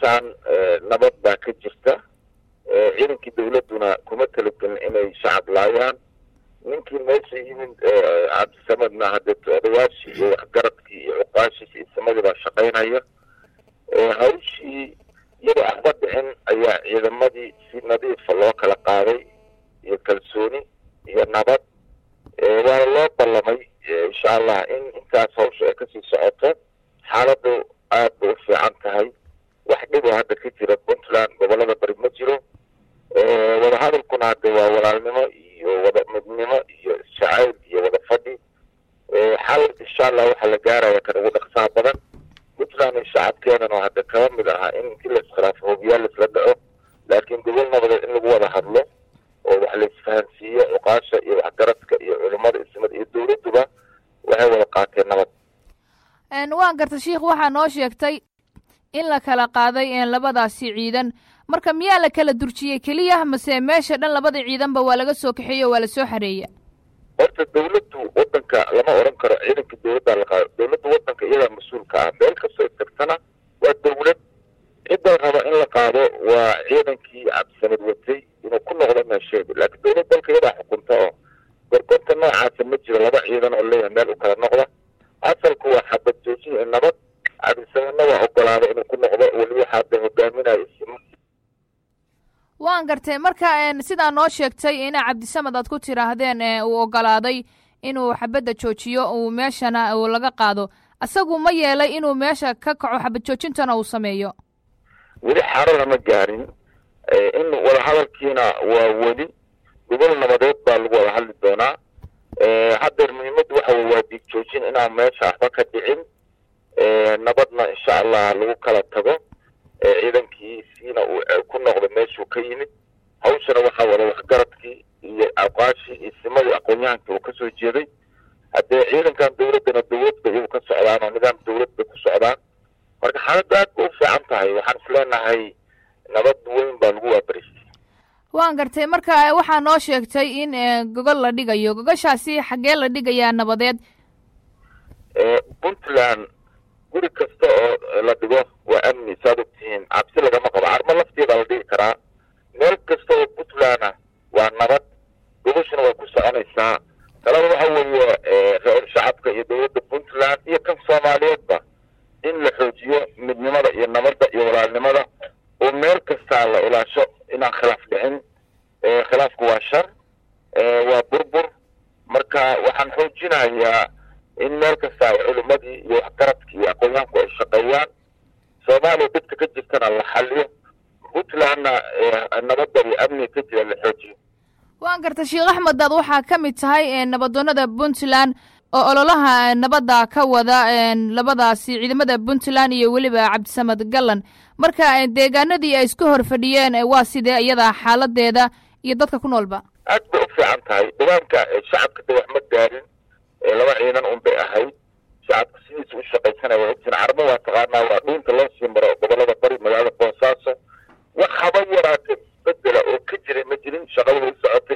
puntland nabad baa ka jirta ciidankii dawladduna kuma talagelin inay shacab laayaan ninkii meesha yimid cabdisamadna haddee odayaashii iyo waxgaradkii iyo cuqaashiis iyo samadii baa shaqaynaya hawshii iyadoo axba dhicin ayaa ciidamadii si nadiifa loo kala qaaday iyo kalsooni iyo nabad waana loo ballamay insha allah in intaas hawsha ay kasii socoto xaaladdu aad bay u fiican tahay wax dhiboo hadda ka jira puntland gobolada bari ma jiro wadahadalkuna hadde waa walaalnimo iyo wada midnimo iyo isjacayl iyo wada fadhi xal insha allah waxaa la gaaraya kan ugu dhaqsaha badan puntland iyo shacabkeedana hadda kaba mid ahaa in intii la iskhilaafo hobiyaal laisla dhaco laakiin gobol nabadeed in lagu wada hadlo oo wax la isfahansiiyo cuqaasha iyo waxgaradka iyo culimada ismada iyo dawladduba waxay wada qaateen nabad waan garta sheikh waxaa noo sheegtay in la kala qaaday labadaasi ciidan marka miyaa la kala durjiyey keliya mase meesha dhan labada ciidanba waa laga soo kaxeeye o waa lasoo xareeya horta dawladdu wadanka lama odhan karo ciidanka dawladdaa la qaado dawladda wadanka iyadaa mas-uulka ah meel kastoo ay tagtana waa dawlad cidda raba in la qaado waa ciidankii cabdisamad watay inuu ku noqdo meesheedu laakiin dawlad dalka iyadaa xukunta oo gorgorta noocaasa ma jiro laba ciidan oo leeyahay meel u kala noqda asalku waa xabad joojin iyo nabad cabdisamadna waa ogolaaday inuu ku noqdo weli waxaa de hogaaminayo waan gartay marka sidaa noo sheegtay ina cabdisamad aad ku tiraahdeen uu ogolaaday inuu xabadda joojiyo uu meeshana uu laga qaado isagu ma yeelay inuu meesha ka kaco xabad joojintana uu sameeyo weli xarada ma gaarin in wadahadalkiina waa weli gobol nabadeed baa lagu wada hadli doonaa haddeer muhiimaddu waxa wey waa diig joojin inaan meesha waxba ka dhicin nabadna insha allah lagu kala tago ciidankiisiina uu ku noqdo meeshuu ka yimid hawshana waxaa wada waxgaradkii iyo aqaashii iyo simadii aqoon-yahankii uu kasoo jeeday haddee ciidankan dawladdana dawlad bay iyagu ka socdaan oo nidaam dawlad bay ku socdaan marka xaaladdu aad ba u fiican tahay waxaan is leenahay nabad weyn baa lagu waabaristay waan gartay marka waxaa noo sheegtay in gogol la dhigayo gogoshaasi xaggee la dhigayaa nabadeed puntland guri kasta oo la dhigo waa amni saad ogtihiin cabsi lagama qabo carmo lafteeda la dhigi karaa meel kasta oo puntland ah waa nabad gogoshuna way ku soconaysaa talada waxa weeye reer shacabka iyo dawladda puntland iyo kan soomaaliyeedba in la xoojiyo midnimada iyo nabadda iyo walaalnimada oo meel kastaa la ilaasho inaan khilaaf dhicin khilaafku waa shar waa burbur marka waxaan xoojinayaa in meel kasta ay culimadii iyo waxgaradkii iyo aqoon-yahanku ay shaqeeyaan soomaaliya dadka ka jirtana la xaliyo puntlandna nabadda iyo amniga ka jira la xoojiyo waan garta sheekh axmed daad waxaa ka mid tahay nabadoonada puntland oo ololaha nabadda ka wada labadaasi ciidamada puntland iyo weliba cabdisamad gallan marka deegaanadii ay isku hor fadhiyeen waa sidee iyada xaaladeeda iyo dadka ku noolba aad bay u fiican tahay deegaanka shacabka de wax ma gaarin laba ciidan un bay ahayd shacabka sidiisa u shaqaysanaya waa ogtiin carmo waa taqaanaa waa dhuunta loo sii maro gobolada bari magaalada boosaaso wax haba yaraatee bedela oo ka jiray ma jirin shaqada way socota